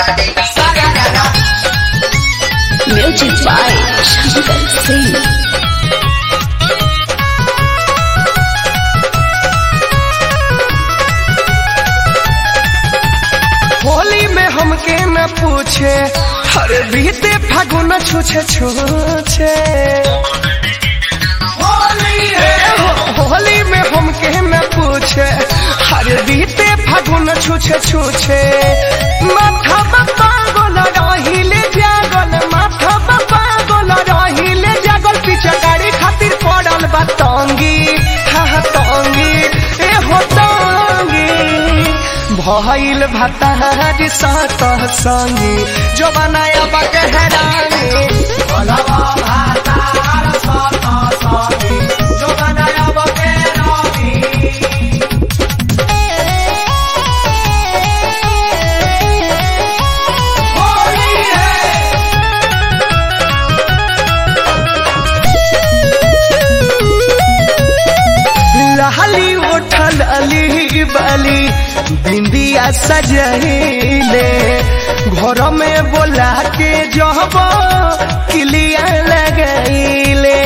Music by Shankar Singh. Holi में हमके न पूछे हर बीते फागुन छूछे छूछे ए हो- होली में हमके न पूछे हर बीते फागुन छूछे छूछे माथा पागल रहिले जागल माथा पागल रहिले जागल पीछे गाड़ी खातिर पड़ल बा तंगी हा हा तंगी ए हो तंगी भइल भतार सात संगी जो बनाया बकहरानी भलवा भतार सात संगी जो बनाया बकहरानी होली है लहली उठल अली बाली बिंदिया सजहिले घर में बोला के जब किलिया लगैले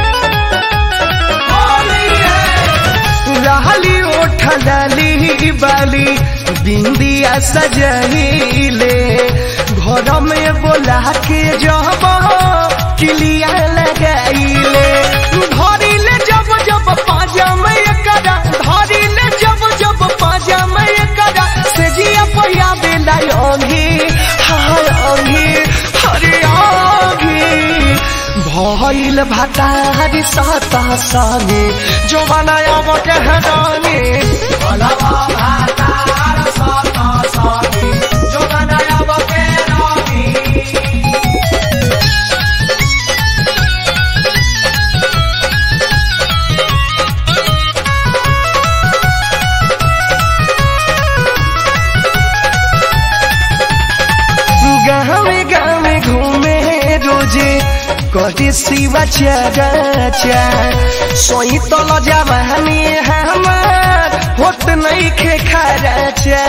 लहली उठल अली बाली बिंदिया सजहिले घर में बोला के जब किलिया लगैले धरिले जब जब पाजा में करा धरिले जब जब पाजा में करा से जिया पहिया बेला योगी हाय योगी हरे योगी भइल भतारी साता सानी जो बनाया वो कहरानी भलवा भतार साता सानी जो बनाया वो कहरानी गावे गावे घूमे रोजे कटी शिवा चाचा सोई तल जवानी हमार होत नहीं खे खराचा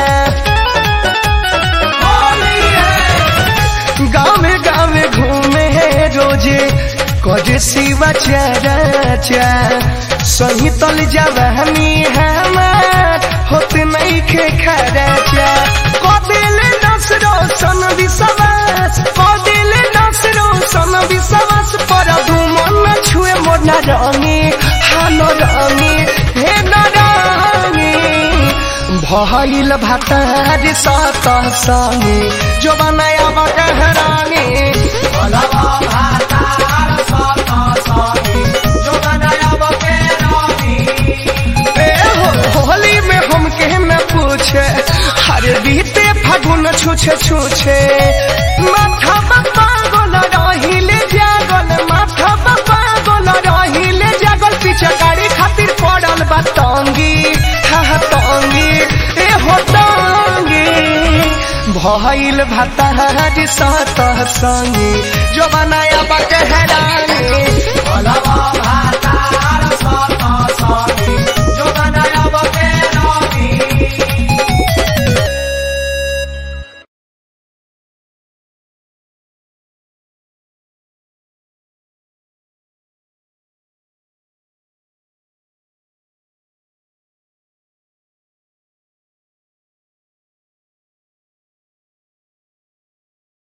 गावे गावे घूमे रोजे कटी शिवा चाचा सोई तल जवानी हमार होत नहीं खे खराचा कदिल नसरो सन विश्वास कदिल नसरो सन विश्वास पर मन छुए मोर न रंगी हानो रंगी हे न रंगी भइल भतार सात संगी जो बनाया बकहरानी भलवा भतार सात संगी जो बनाया बकहरानी ए हो- होली में हमके न पूछे हर बीते फागुन छूछे छूछे माथा पागल रहिले जागल माथा पागल रहिले जागल पीछे गाड़ी खातिर पड़ल बा तंगी हा हा तंगी ए हो तंगी भइल भतार सात संगी जो बनाया बकहरानी भलवा भात